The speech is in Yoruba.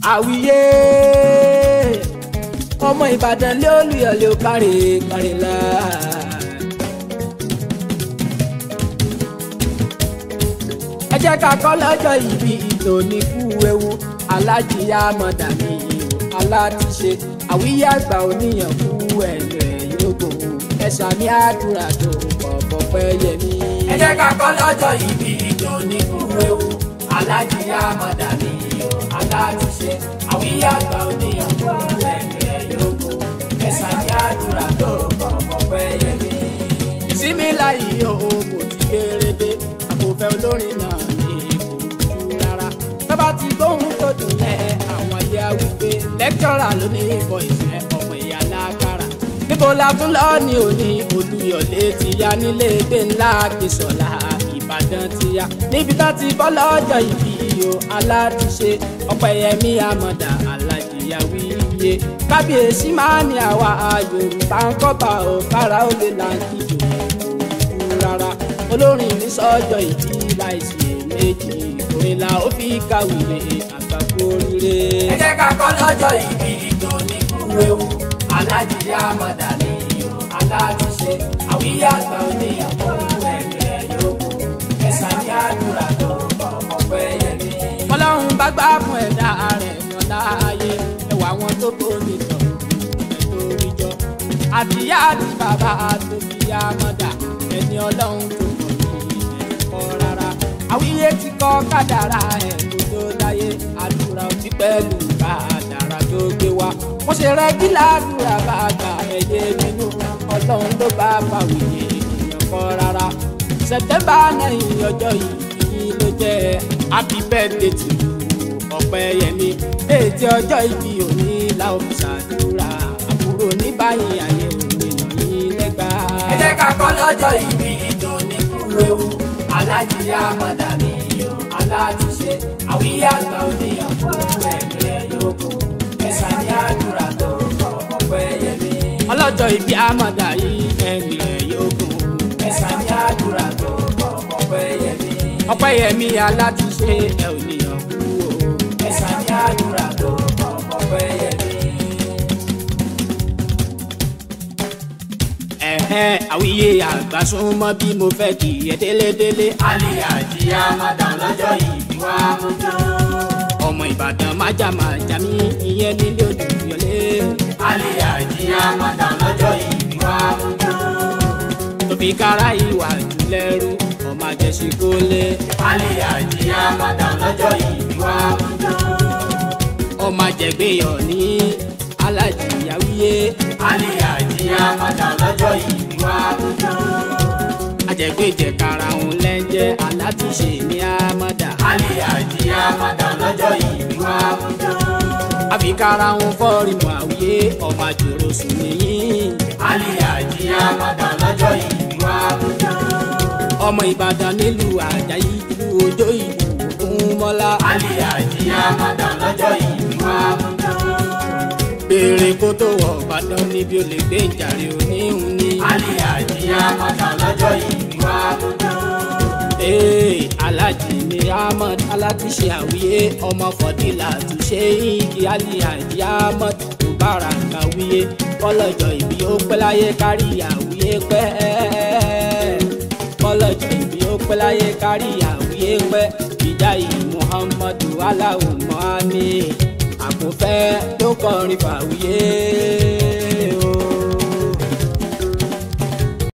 àwíyé ọmọ ìbàdàn lé olùyọ̀lé ó kárè kárè la. ẹ jẹ́ ká kọ́ lọ́jọ́ ìbí ìtò ní kú ewu alájíyá mọ̀dàmí aláàtúnṣe àwíyé àgbà oníyàn kú ẹ̀yìn ẹ̀yìn ògbò ẹ̀sà ní àdúrà tó pọ̀pọ̀ pẹ́ yẹmí. ẹ jẹ́ ká kọ́ lọ́jọ́ ìbí ìtò ní kú ewu alájíyá mọ̀dàmí aláàtúnṣe àwíyé àgbà oníyàn kú ẹ̀yìn ẹ̀yìn ògbò ẹ̀sà ní àdúrà tó pọ̀pọ̀ pẹ́ yẹmí. ìsinmi láyé o kò ti kéré dé àkófẹ́ olórin náà ní kò jù rárá tọ́ba ti gbóhùn tó dùn lẹ́ àwọn ayé wípé lẹ́kítọ́rà ló ní ìbọn ìfẹ́ ọmọ ìyá lágbára níbo la tún lọ ní òní olùyọ̀lé ti ya nílé gbé ńlá kìsọ̀lá ìbàdàn ti ya níbi tó ti bọ́ lọ́jọ́ ìbí o aládùúṣe ọ̀pẹ̀yẹmí àmọ̀dá alájìyá wíyé kábíyèsí máa ní àwa yorùbá ń kọ́ba ò kára ó lè là ń kíjò kú rárá olórin ní sọ́jọ́ ìbí láìsí méjì ìrìnlá ó fi kàwé àgbàkú oríire. ẹ jẹ́ ká kọ́ lọ́jọ́ ìbí tó ní kúrẹ́wù alájíyá mọ̀dàlí aládùúṣe àwíyá àgbà oníyàwó ẹ̀rẹ̀ yòókù ẹ̀sán ní àdúrà tó ọmọ pẹ́ yẹmí. ọlọ́run bá gbá fún ẹ̀dá rẹ̀ yan láàyè ẹwà wọn tó tó nìtọ̀ nítorí jọ àtìyá àti bàbá tó fi yá mọ́dà ẹni ọlọ́run tó mọ̀ ní ẹ̀kọ́ rárá àwíyé ti kọ́ kádàrá ẹ̀ kó tó dáyé àdúrà òtí pẹ̀lú kádàrá tó gbé wá wọ́n ṣe rẹ́gí ládùúrà bá gbà ẹ̀yẹ nínú ọlọ́run ló bá fàwíyé èèyàn kọ́ rárá sẹ̀tẹ́mbà náírà ọjọ́ yìí ló jẹ́ happy birthday to you ọ̀pẹ́yẹmí ètí ọjọ́ ìbí òní làwọn fi ṣàdúrà àbúrò ní báyìí ayé òní ní lẹ́gbàá. ẹ jẹ́ ká kọ́ lọ́jọ́ ìbí ìjọ ní kúrẹ́wù alájíyá mọ̀dàmí yọ aládùúṣe àwíyá àgbà oníyàn fún ẹgbẹ́ yòókù ẹ̀sán ní àdúrà tó ọmọ pẹ́ yẹmí. ọlọ́jọ́ ìbí àmọ̀dá yìí ẹ̀mí ẹ̀ yòókù ẹ̀sán ní àdúrà tó ọmọ pẹ́ yẹmí. ọpẹ́ yẹmí aládùúṣe ẹ̀ ò níyàn kú o ẹ̀sán ní àdúrà tó ọmọ pẹ́ yẹmí. ẹ̀hẹ́n àwíyé àgbà súnmọ́ bí mo fẹ́ kì í ẹ délédélé. alẹ́ àjíyá mádàm lọ́jọ́ ìbí wa mú jó. ọmọ ìbàdàn májà májà mí ìyẹn nílé Olúyọ̀lé. alẹ́ àjíyá mádàm lọ́jọ́ ìbí wa mú jó. tó fi kára ìwà jùlẹ́rú ọmọ àjẹsí kólé. alẹ́ àjíyá mádàm lọ́jọ́ ìbí wa mú jó. ọmọ àjẹgbéyọ̀ ní alájìyáwíyé. alẹ́ àjíyá mádàm lọ́jọ́ ìbí wa mú jó. àjẹgbéjẹ kára òun lẹ́jẹ́ alátúnṣe ní àmọ́dá. alẹ́ àjíyá mádàm lọ́jọ́ ìbí wa mú jó. àfikára òun fọ́ọ̀rì mọ́ àwíyé ọmọ àjòrò sùn nìyí. alẹ́ àjíyá mádàm lọ́jọ́ ìbí wa mú jó. ọmọ ìbàdàn nílùú àjàyí ìlú òjò ìlú ògúnmọ́lá. alẹ́ àjíyá mádàm lọ́jọ́ ìbí wa mú jó. béèrè kó tó wọ̀ ìbàdàn níbi ó lè gbé ìjàre oníhun ní. alẹ́ àjíyá mádàm lọ́jọ́ ìbí wa mú jó. ee alájì ni ahmed alátúnṣe àwíyé ọmọ fọdílà túnṣe igi aliyaji ahmed mubarak àwíyé kọlọjọ ìbí ó pẹ́ láyé kárí àwíyé pẹ́ kọlọjọ ìbí ó pẹ́ láyé kárí àwíyé pẹ́ ìjáyì muhammadu aláwùmọ́ àmì àkùnfẹ́ tó kọrin fàwíyé.